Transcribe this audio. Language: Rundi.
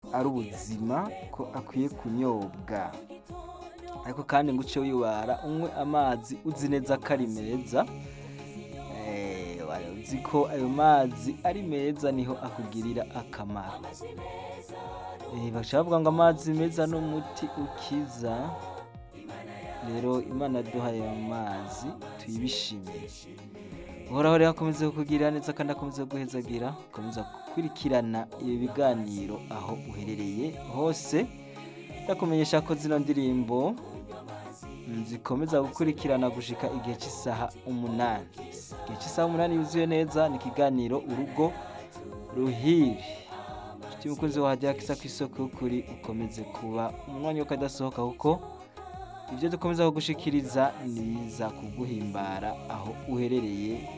ari ubuzima ko akwiye kunyobwa ariko kandi ngo uce wibara unywe amazi uzi neza ko ari meza Eh, uzi ko ayo mazi ari meza niho akugirira akamaro Eh, baca bavuga ngo amazi meza ni umuti ukiza rero imana yaduhaye ayo mazi tuyibishimire uhoraho rero akomeze kukugirira neza kandi akomeze guhezagira akomeza gukurikirana ibi biganiro aho uherereye hose ndakumenyesha ko zino ndirimbo mm, zikomeza gukurikirana gushika igihe cy'isaha umunani igihe cy'isaha umunani yuzuye neza ni ikiganiro urugo ruhire inshuti mukunzi wahajya kisa ku isoko y'ukuri ukomeze kuba umwanya wo kadasohoka kuko ibyo dukomeza kugushikiriza ni biza kuguhimbara aho uherereye